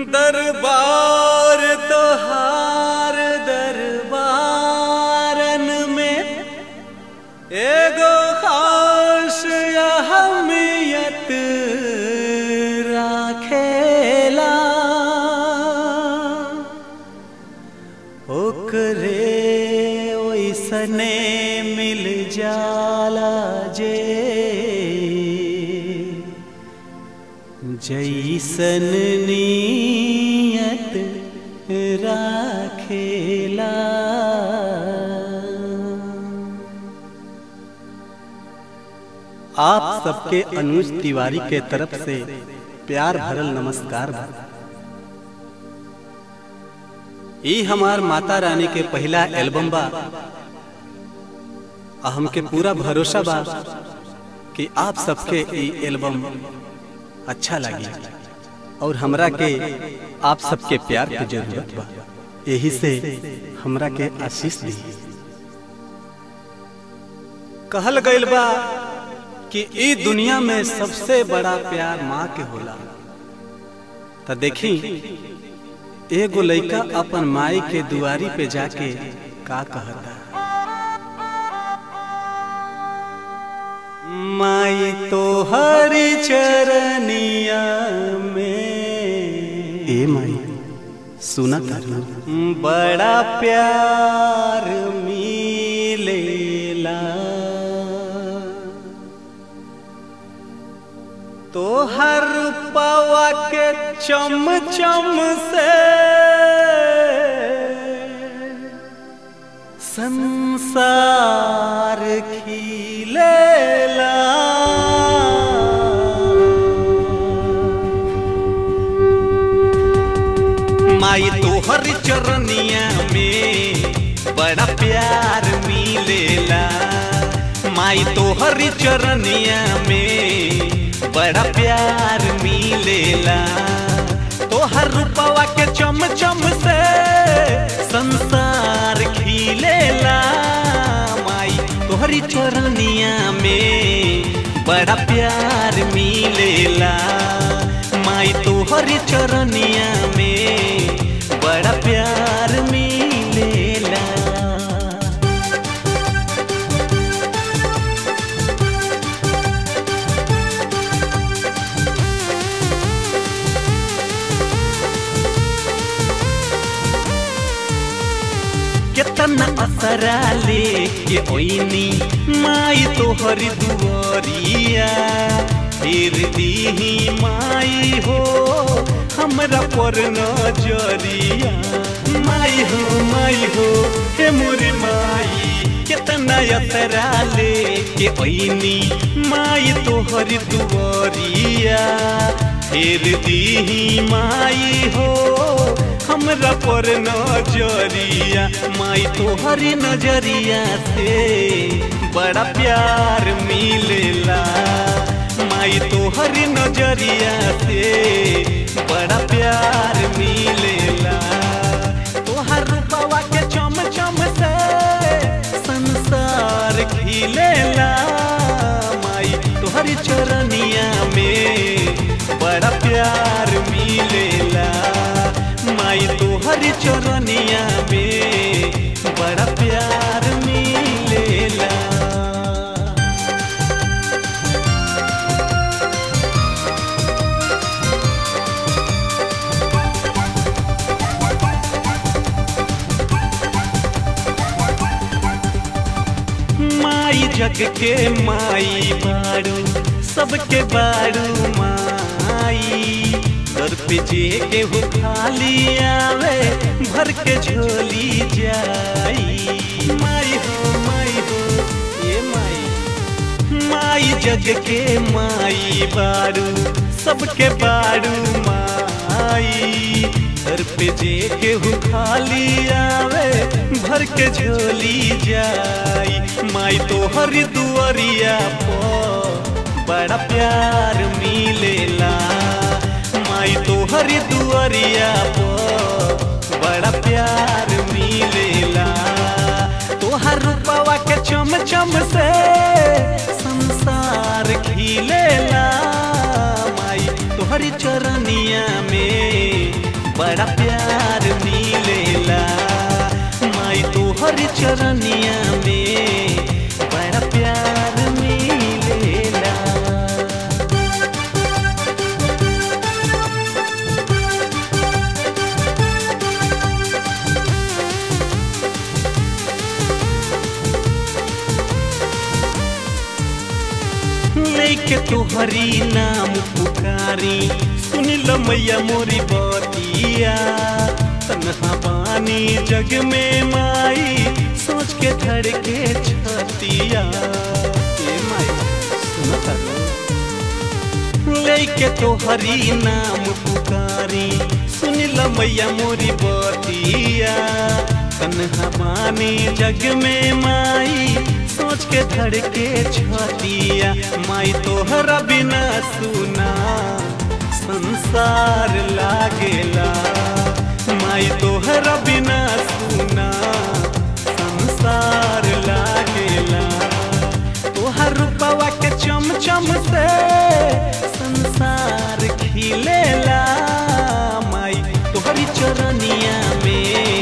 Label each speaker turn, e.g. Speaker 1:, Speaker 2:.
Speaker 1: दरबार तोहार दरबारन में एगो खास अहमियत राखेला ओकरे ओइसने मिल जाला जे जैसन नियत राखेला आप सबके अनुज तिवारी के तरफ से प्यार भरल नमस्कार बा ई हमार माता रानी के पहला एल्बम बा आ हमके पूरा भरोसा बा कि आप सबके ई एल्बम अच्छा लगी और हमरा के आप सबके प्यार के जरूरत बा यही से हमरा के आशीष दी कहल गइल बा कि ई दुनिया में सबसे बड़ा प्यार माँ के होला तो देखी एगो लइका अपन माई के दुआरी पे जाके का कहता माई तो हरी चरनिया में ए माई सुना तारू बड़ा प्यार मिलेला तो हर पवा के चम चम से संसार खिलेला माई तोहर चरनिया में बड़ा प्यार मिलेला माई तोहर चरनिया में बड़ा प्यार मिलेला तोहर रूपवा के चम चम से संसार खिलेला माई तोहरी चरनिया में बड़ा प्यार मिलेला माई तोहरी चरनिया में बड़ा प्यार मिलेला केतना असरा लेके ओइनी माई तोहरी दुआरिया फिर दीही माई हो हमरा पर नजरिया माई हो माई हो हे मोरी माई केतना असरा लेके ओइनी माई तोहरी दुआरिया फिर दीही माई हो हमरा पर नजरिया माई तोहरी नजरिया से बड़ा प्यार मिलेला माई तोहरी नजरिया से बड़ा प्यार मिलेला तोहर रूपवा के चम चम से संसार खिलेला माई तोहरी चरनिया में बड़ा प्यार मिलेला माई तोहरी चरनिया में बड़ा प्यार मिलेला माई जग के माई बारू सबके बारू माई दर पे जे केहू खाली आवे भर के झोली जाई माई हो माई हो ये माई माई जग के माई बारू सबके बारू माई दर पे जे केहू खाली आवे भर के झोली जाई माई तोहरी दुआरिया पर बड़ा प्यार मिलेला माई तोहरी दुआरिया पर बड़ा प्यार मिलेला तोहर रूपवा के चम चम से संसार खिलेला माई तोहरी चरनिया में बड़ा प्यार मिलेला माई तोहर चरनिया में बड़ा प्यार मिलेला लेके तोहरी नाम पुकारी सुनिल मैया मोरी बतिया तनहा पानी जग में माई सोच के धड़के छतिया ए माई सुनता लेके तोहरी नाम पुकारी सुनिल मैया मोरी बतिया तनहा पानी जग में माई सोच के धड़के छतिया माई तोहरा बिना सुना संसार लागेला माई तोहरा बिना सुना संसार लागेला तोहर रूपवा के चम चम से संसार खिलेला माई तोहरी चरनिया में